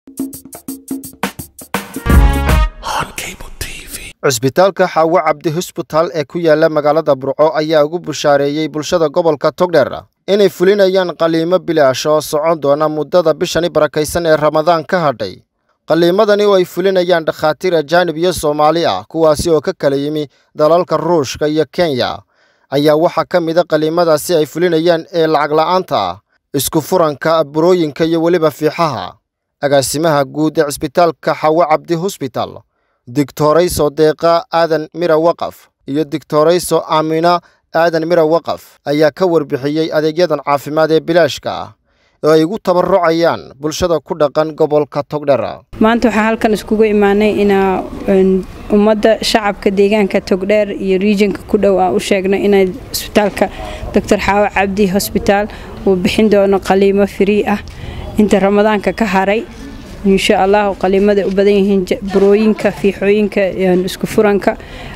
cusbitaalka xaawo cabdi hosbitaal ee ku yaala magaalada burco ayaa ugu bushaareeyey bulshada gobolka togdheer inay fulinayaan qaliimo bilaash oo socon doona muddada bishani barakaysan ee ramadaan ka hadhay qaliimadani oo ay fulinayaan dhakhaatiir ajaanib iyo soomaali ah kuwaasi oo ka kala yimi dalalka ruushka iyo kenya ayaa waxaa ka mida qaliimadaasi ay fulinayaan ee lacag la'aanta ah isku furanka burooyinka iyo weliba fiixaha agaasimaha guud ee cisbitaalka xaawo cabdi hosbital digtorayso deeqa aadan mira waqaf iyo digtorayso aamina aadan mira waqaf ayaa ka warbixiyey adeegyadan caafimaad ee bilaashka ah oo ay ugu tabarucayaan bulshada ku dhaqan gobolka togdhera maanta waxaa halkan iskugu imaanay inaa ummadda shacabka deegaanka togdheer iyo riijinka ku dhow aan u sheegno inay isbitaalka doctor xaawo cabdi hosbitaal uu bixin doono qaliimo firii ah inta ramadaanka ka haray insha allah qaliimada u badan yihiin burooyinka fiixooyinka isku furanka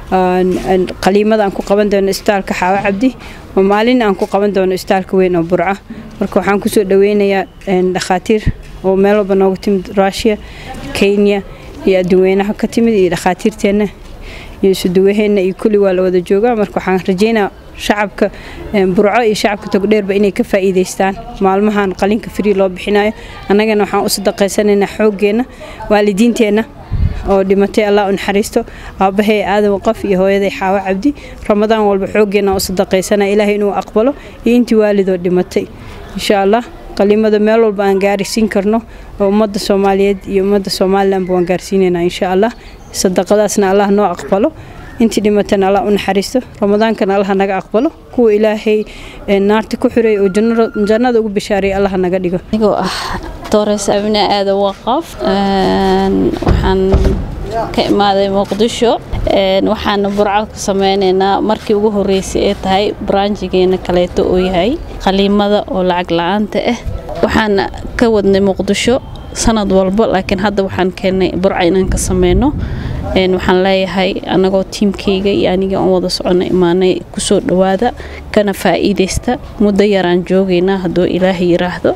qaliimada aan ku qaban doono isbitaalka xaawo cabdi oo maalin aan ku qaban doono isbitaalka weyn oo burca marka waxaan kusoo dhaweynayaa dhakhaatiir oo meel walba nooga timid rushia kenya iyo adduweynaha ka timid iyo dhakhaatiirteenna iyo isuduwaheenna iyo kulli waa la wada joogaa marka waxaan rajeynaa shacabka burco iyo shacabka togdheerba inay ka faa'iidaystaan maalmahan qalinka frii loo bixinayo annagana waxaan u sadaqaysanaynaa xooggeenna waalidiinteenna oo dhimatay allah u naxariisto aabbahay aadan waqaf iyo hooyaday xaawo cabdi ramadaan walba xooggeenna u sadaqaysanaya ilaahay inuu aqbalo iyo intii waalidoo dhimatay insha allah qalimada meel walba aan gaarsiin karno oo ummadda soomaaliyeed iyo ummadda somalilanba waan gaarsiinaynaa insha allah sadaqadaasna allah noo aqbalo intii dhimatana allah u naxariisto ramadaankana allah naga aqbalo kuwa ilaahay naarta ku xiray oo jannada ugu bishaareeyay allah naga dhigo anigoo ah doores abne aadan waqaf waxaan ka imaaday muqdisho waxaana burco ka sameynaynaa markii ugu horeysay ee tahay branjigeena kaleeto oo yahay qaliimada oo lacag la-aanta ah waxaan ka wadnay muqdisho sanad walba laakiin hadda waxaan keennay burca inaan ka sameyno waxaan leeyahay anagoo tiimkayga iyo aniga aan wada socono imaanay kusoo dhowaada kana faa'iidaysta muddo yaraan joogaynaa hadduu ilaahay yiraahdo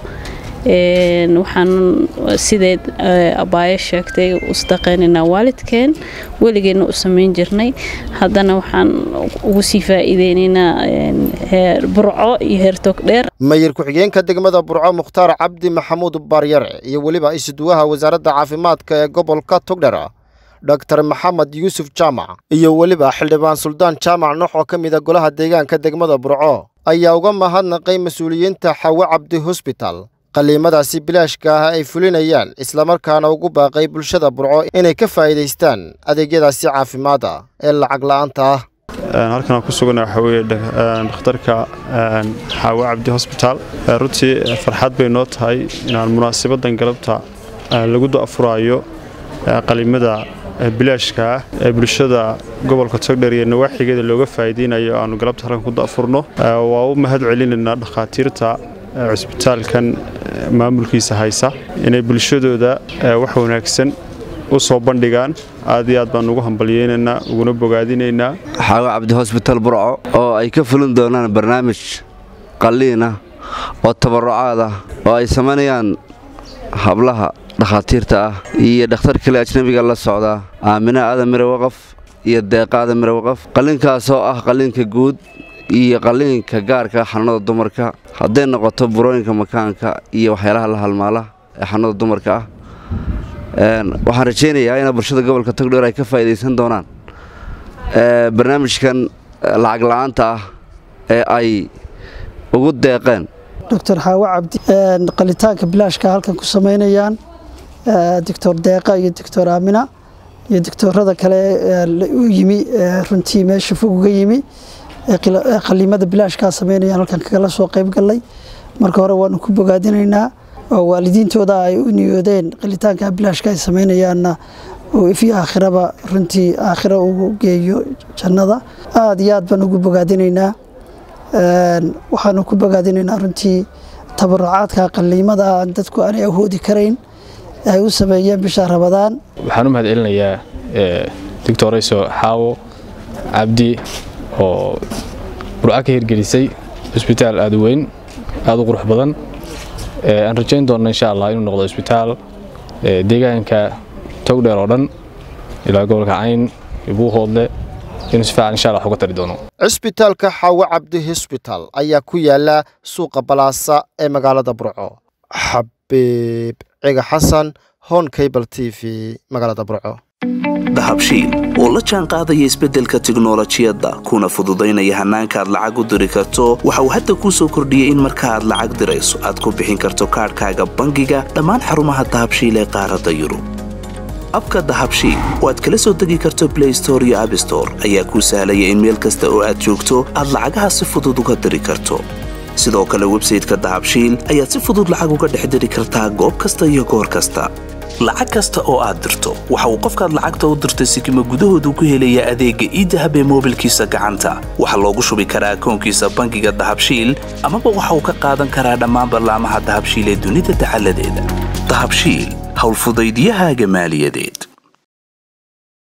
waxaan sideed abaayo sheegtay u sadaqaynaynaa waalidkeen weligeena u samayn jirnay haddana waxaan ugu sii faa'iideynaynaa heer burco iyo heer togdheer mayir ku-xigeenka degmada burco mukhtaar cabdi maxamuud baaryare iyo weliba isuduwaha wasaaradda caafimaadka ee gobolka togdhera dor maxamed yuusuf jaamac iyo weliba xildhibaan suldaan jaamac noox oo ka mida golaha deegaanka degmada burco ayaa uga mahadnaqay mas-uuliyiinta xaawo cabdi hosbital qaliimadaasi bilaashka ah ay fulinayaan islamarkaana ugu baaqay bulshada burco inay ka faa'iidaystaan adeegyadaasi caafimaada ee lacag la'aanta ah halkan aan ku sugana waxaa weeye dhakhtarka xaawo cabdi hosbitaal runtii farxad bay noo tahay inaan munaasabadan galabta lagu da'furaayo qaliimada bilaashka ah ee bulshada gobolka togdher iyo nawaaxigeeda looga faa'iideynayo aanu galabta halkan ku da'furno waa u mahad celinaynaa dhakhaatiirta cusbitaalkan maamulkiisa haysa inay bulshadooda wax wanaagsan u soo bandhigaan aad iyo aad baan ugu hambalyeynaynaa uguna bogaadinaynaa xaawo cabdi hosbitaal burco oo ay ka fulin doonaan barnaamij qalliin ah oo tabarucaad ah oo ay samaynayaan hablaha dhakhaatiirta ah iyo dhakhtar kale ajnabiga la socda aamina aadan mire waqaf iyo deeqa aadan mire waqaf qalliinkaasoo ah qalliinka guud iyo qalliinka gaarka xanuunada dumarka hadday noqoto burooyinka makaanka iyo waxyaalaha la halmaala ee xanuunada dumarka ah waxaan rajaynayaa ina bulshada gobolka togdheer ay ka faa'iidaysan doonaan barnaamijkan lacag la'aanta ah ee ay ugu deeqeen doctor xaawo cabdi qalitaanka bilaashka halkan ku samaynayaan doctor deeqa iyo doctor aamina iyo doctorada kale u yimi runtii meesha fog uga yimi qaliimada bilaashkaa sameynayaan halkan kagala soo qayb gallay marka hore waanu ku bogaadinaynaa oo waalidiintooda ay u niyoodeen qalitaanka bilaashka ay sameynayaanna uu ifyo aakhiraba runtii aakhira ugu geeyo jannada aada iyo aad baan ugu bogaadinaynaa waxaanu ku bogaadinaynaa runtii tabarucaadka qaliimada aan dadku aanay awoodi karayn ay u sameeyeen bisha rabadaan waxaan u mahad celinayaa doctorayso xaawo cabdi oo burca ka hirgelisay cusbitaal aada u weyn aada u qurux badan aan rajayn doonno insha allah inuu noqdo cusbitaal deegaanka togdheer oo dhan ilaa gobolka cayn iyo buuhoodle inuu si fiican insha allah wax uga tari doono cisbitaalka xaawo cabdi hosbital ayaa ku yaala suuqa balaasa ee magaalada burco xabiib ciga xasan hon cable t v magaalada burco dahabshiil oo la jaan qaadaya isbeddelka tiknolojiyadda kuna fududaynaya hannaanka aad lacag u diri karto waxa uu hadda kuu soo kordhiyey in marka aad lacag dirayso aad ku bixin karto kaadhkaaga bangiga dhammaan xarumaha dahabshiil ee qaaradda yurub abka dahabshiil oo aad kala soo degi karto blay store iyo abstore ayaa kuu sahlaya in meel kasta oo aad joogto aad lacagaha si fudud uga diri karto sidoo kale websayteka dahabshiil ayaad si fudud lacag uga dhex diri kartaa goob kasta iyo goor kasta lacag kasta oo aad dirto waxa uu qofkaad lacagta u dirtay sikima gudahoodu ku helayaa adeegga iidahab ee moobilkiisa gacanta waxaa loogu shubi karaa akoonkiisa bangiga dahabshiil amaba waxa uu ka qaadan karaa dhammaan ballaamaha dahabshiil ee dunida dacaladeeda dahabshiil howlfudaydiyahaaga maaliyadeed